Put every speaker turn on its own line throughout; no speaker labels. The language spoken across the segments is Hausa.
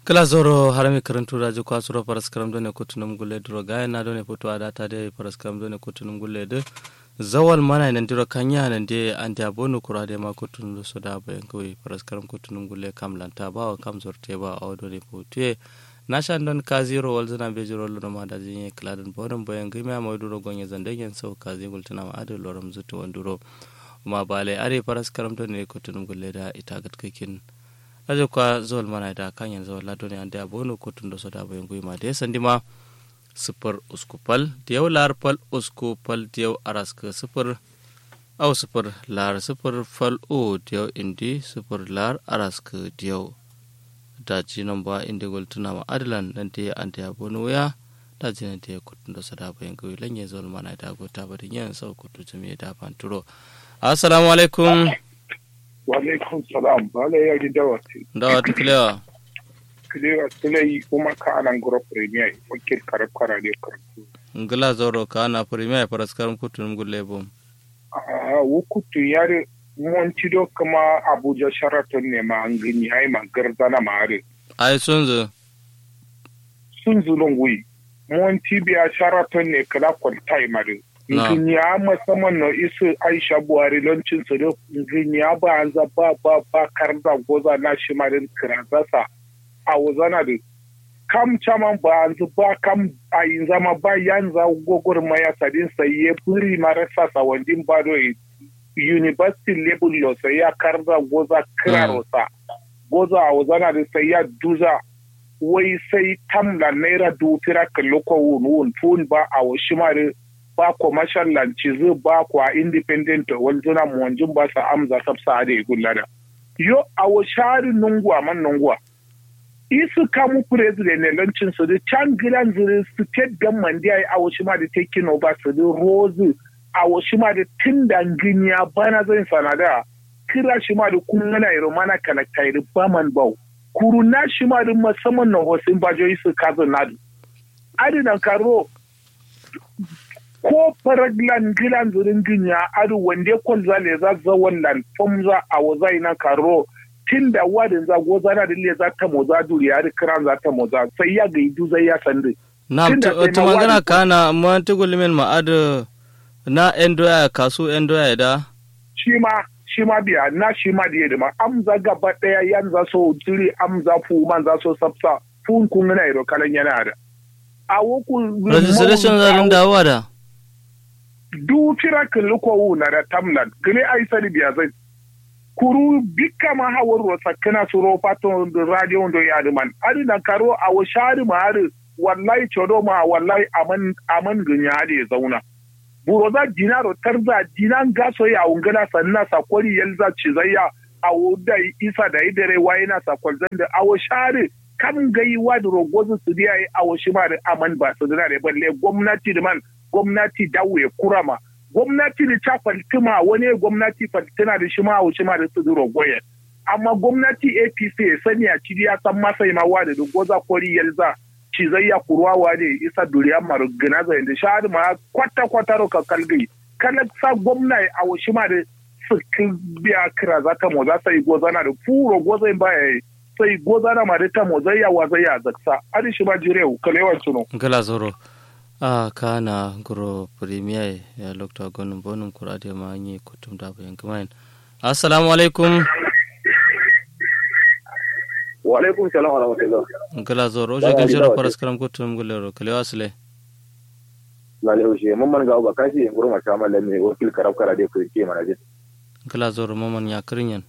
kala zoro harami karantu raji kwasuro paras karam done kutunum gulle duro gaya na done foto adata de paras karam done kutunum gulle de zawal mana nan diro kanya nan de ante abonu kura de ma kutunum do soda bayan kawai paras karam kutunum gulle kam lanta ba wa kam zorte ba a done foto na shan don ka zero wal zana be jiro lo ma da jinye kladan bodon bayan gima ma duro gonye zande gen sau ka zingul tana ma adu loram zutu wanduro ma bale are paras karam done kutunum gulle da ita gatkakin aje kwa zol mana da kan yanzu wala doni ande abono kotun do soda bo ngui ma de sandi ma super uskupal diyaw lar pal uskupal diyaw araska super aw super lar super fal o diyaw indi super lar araska diyaw da ji ba indi gol tuna ma adlan dan te ande abono ya da ji nan te kotun do soda bo ngui lanye zol mana da go ta bari yan sau kotu jami'a da fanturo assalamu alaikum
Waalaikum salam. Bala ya gi dawati.
dawati kilewa
Kilewa silai kuma ka anan guro premier wakil karab kara de karatu.
ngila zoro ka na premier paraskaram kutunum gulle bom
Ah, wukutu yare monti do kama Abuja Sheraton ne ma an gani ai ma garzana ma are.
ai sunzu
Sun zulun wi. Monti biya Sheraton ne kala kwaltai mare.
Na.
Nginya musamman na isu Aisha Buhari lancin su da nginya ba an za ba ba ba karda goza na shi marin kirazasa a wuzana da kam caman ba an zu ba kam a yin zama ba yan za gogor maya sadin sai ya buri marasa sa wandin ba do university level lo sai ya karda goza kirarosa goza a wuzana da sai ya duza wai sai tamla naira dutira kallo ko wun wun tun ba a washi mare ba commercial lanci zai ba kwa independent wanzuna mu wanjin ba sa amza sabsa da gullada yo a washari nungwa man nungwa isu kamu president ne lancin su da can gidan zuri state government da a washi ma da taking over su da rose a washi ma da tun da ginya bana zan sanada kira shi ma da kun gana iro mana kalakta iri baman bau kuru na shi ma da musamman na hosin bajo isu kazan nadu adinan karo ko faraglan gilan zurin ginya adu wande kon zale za za wannan famza a wazai na karo tun da wadin za goza na dille za ta moza duriya da kiran za ta moza sai ya ga idu zai ya sande
na
Tunda sai
to
ma
magana
wani-
kana ma tugul min ma adu na endoya kasu endoya da
shi ma shi ma biya na shi ma da ma amza gaba daya yan za so jiri amza fu man za so sabsa fun kun na iro kalan yana da a woku
registration zarin dawowa da
du fira kullu ko wuna da tamlan gile ai sani biya zai kuru bikka ma hawar ro sakana suro pato do radio do yadi man adi na karo a wo shari ma ari wallahi chodo ma wallahi aman aman gunya ade zauna buro za dinaro tarza dinan gaso ya ungana sanna sakori yalza cizayya a wo da isa da idare wayina sakol zanda a wo shari kam gai wa da rogozu su biya a wo shi ma da aman ba su da balle gwamnati da man gwamnati dawo ya kurama gwamnati da ta faltima wani gwamnati faltina da shi ma wuce ma da su duro goye amma gwamnati apc ya sani a cidi ya san masa ma wa da goza kori yalza cizayya kurwawa ne isa duriya maru gina zai da shahadu ma kwata kwata roka kalgai kana sa gwamna a wuce ma da su biya kira za ta moza sai goza na da furo goza ba ya sai goza na ma da ta moza ya wa zai ya zaksa adi shi ma jirewu kalewan tuno
ngila zoro a kana guro premier ya lokta gonum bonum kurade ma nyi kutum da bayan kumain assalamu alaikum
wa alaikum salam wa rahmatullah
ngila zoro je
Bala
kan
ni
shiro
dawati.
paraskaram kutum gulle ro kalewa sile
lale ushe mun man ga ba kashi gurin ma kama lamme wakil karab kara dai ku ke mana je
ngila zoro maman ya kirinyan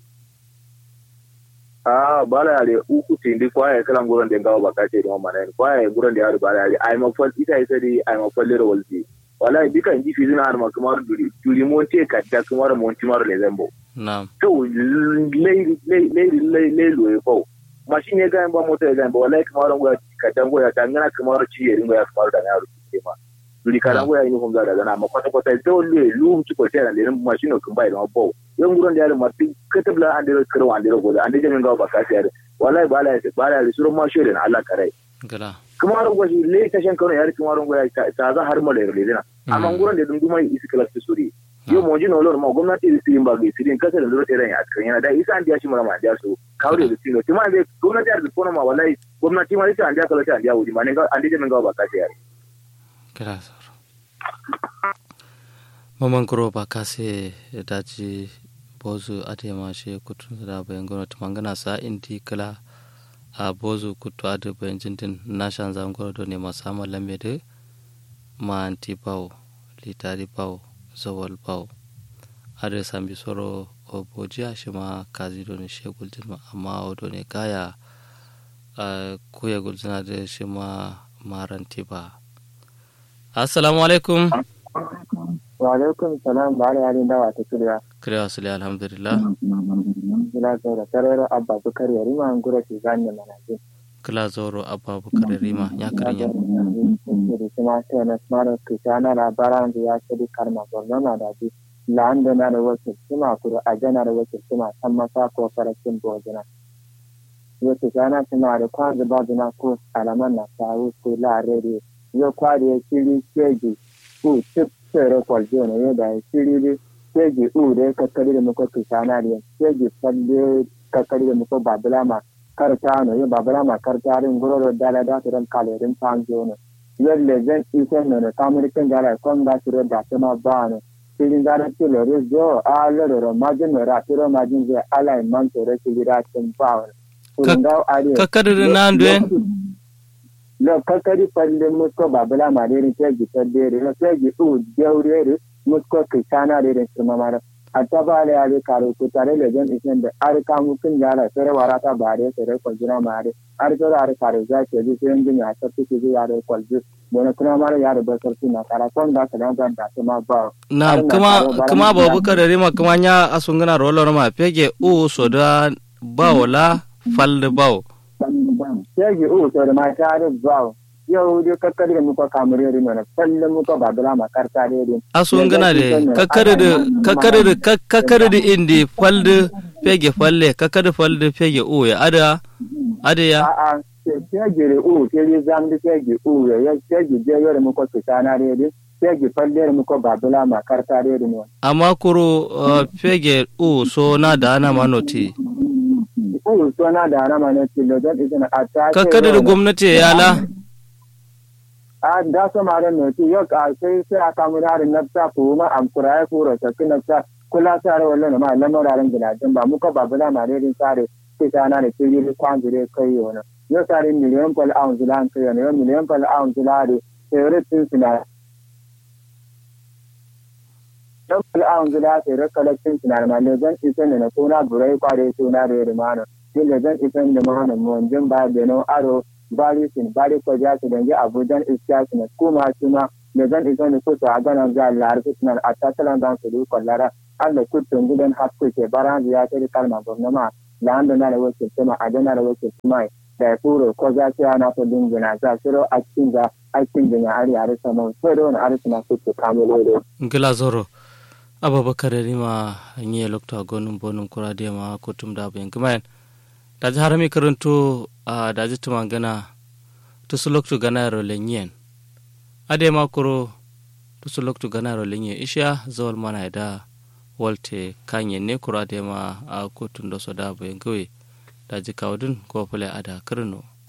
a bala yare uku tindi kwaye kalan gurin da ga ba kashi da mamma ne kwaye gurin da yare bala yare ai ma fal ita ita dai ai ma fal lero walti wallahi bikan ji fi zina har ma kamar duri duri mon te ka ta kamar mon ti maro le zambo
na'am
to le le le le le lo e ko mashin ya ga ba mota ya ga ba wallahi kamar ngo ka dango ya ta ngana kamar ci ya ringo ya kamar da yaro ke ma duri ka dango ya yi hum da daga na ma kwata kwata to le lu ci ko tana le mashin ko bai da bo yan gurin da yaro ma tin katabla an da karo an da go da an da jamin ga ba ka sai wallahi ba la ba la surun ma shi da Allah kare
ngila
kamar ngo shi le ta shan kano yari kamar ngo ya ta za har ma le le dina amma gurin da dunduma isi kala su suri yo mo jino lor ma gwamnati da su yin ba ga sirin kasa da lura tare a cikin yana da isa an diya shi mara ma diya su kawre da tilo tuma zai gwamnati da kono ma wallahi gwamnati ma ita andiya kala ta andiya wuri ma ne ga andi min ga ba ka ya
kira zoro maman kuro ba kase daji bozu ade ma she kutun da bayan gwamnati mangana sa inti kala a bozu kutu ade bayan jintin na shan zangoro do ne masama lambe de ma anti bawo litari bawo zawal bawo ade sambi soro o boji a shi ma kazi do ne she guljin ma amma o do ne kaya kuya guljina da shi ma maranti ba assalamu alaikum
wa alaikum salam ba da yarin dawa ta kiriya
kiriya wasu alhamdulillah
kila zaura tarero abba bukar yari ma ngura shi zanne mana ji
kila zauro abba bukar rima ya karinya
kiri kuma ta na smara kishana labaran da ya shiri karma gwamnati da bi la'anda na da wakil suma kuro a jana da wakil suma san masa ko farakin bojina yake gana suna da kwanzu babu na ko alaman na sawu ko la'arere yau kwari ya shiri keji ko tip sere kwalje ne ya da shiri ne keji u da kakkari da muka kishana da keji falle kakkari da muka babula ma karta no ya babula ma karta rin guroro dala da su ran kalerin fanzo ne yadda zan isa ne na kamurikin gara kon da su da su ma ba ne shirin gara ce lori zo a lororo majin ne ratiro majin zai ala man tore shiri da cin ba ne
kakkari da na ndwe
lo kakari falle musko babula ma derin tegi faddere lo tegi u jewrere musko kishana derin sirmamara atta bale ale karo ko tare le jan isen da ar kamu kin jara sere warata bare sere ko jina mare ar sere ar karo za ke ji sen din ya tafi ki yare ko ji bona kuma mare yare ba sarki na kara kon da kana da da kuma ba
na kuma kuma babu kare rima kuma nya asungana rolo ma pege u soda bawola falde bawo
tegi u to da ma tare ba yau dai kakkari da muka kamar yari mana falle muka babula ma karta da yari
aso ngana de kakkari da kakkari da kakkari da indi falde pege falle kakkari falde pege u ya ada ada ya
a a tegi da u tegi zam da tegi u ya ya tegi je yari muka kitana da yari tegi falle da muka babula ma karta da yari ne
amma kuro pege u so na da ana manoti
u so na da ana manoti lo don izina a ta
kakkari da gwamnati ya la
a da so ma ran noti yo ka sai sai aka mu da nafsa ko ma am kura ya kura ta kina nafsa kula sare wallan ma lamar ran gidajen ba muka ba bula ma dai sare sai ta na da kiri kwan jire kai yo na yo sare miliyan pal ounce lan kai yo miliyan pal ounce la de sai rutin sina dan pal ounce la sai ra collection sina ma ne zan isa ne na kuna burai kware suna da rumana dole zan isa da mana mu jin ba da no aro bari sin bari ko ja su dange abujan iska su na kuma suna da zan isa ne ko a ganan za lar su na a tasalan dan su du kollara an da kutun gidan hakku ke baran ya ta kalma gwamnati da an da na da wace kuma a da na da wace kuma da ya furo ko za su yana ta dingina za su ro a cikin za a cikin jinya ari a rasa mun sai da wani arsa na kutu kamulo
ngila zoro ababakar rima nye lokta gonum bonum kura de ma kutum da bayan kuma daji harami karanto a daji tuma gana tusu loktu gana ro lenyen ade ma kuro tusu loktu gana ro lenye isha zawal mana da walte kanye ne kuro ade ma a kotun do so da bayan gawe daji kawdun ko fule ada karno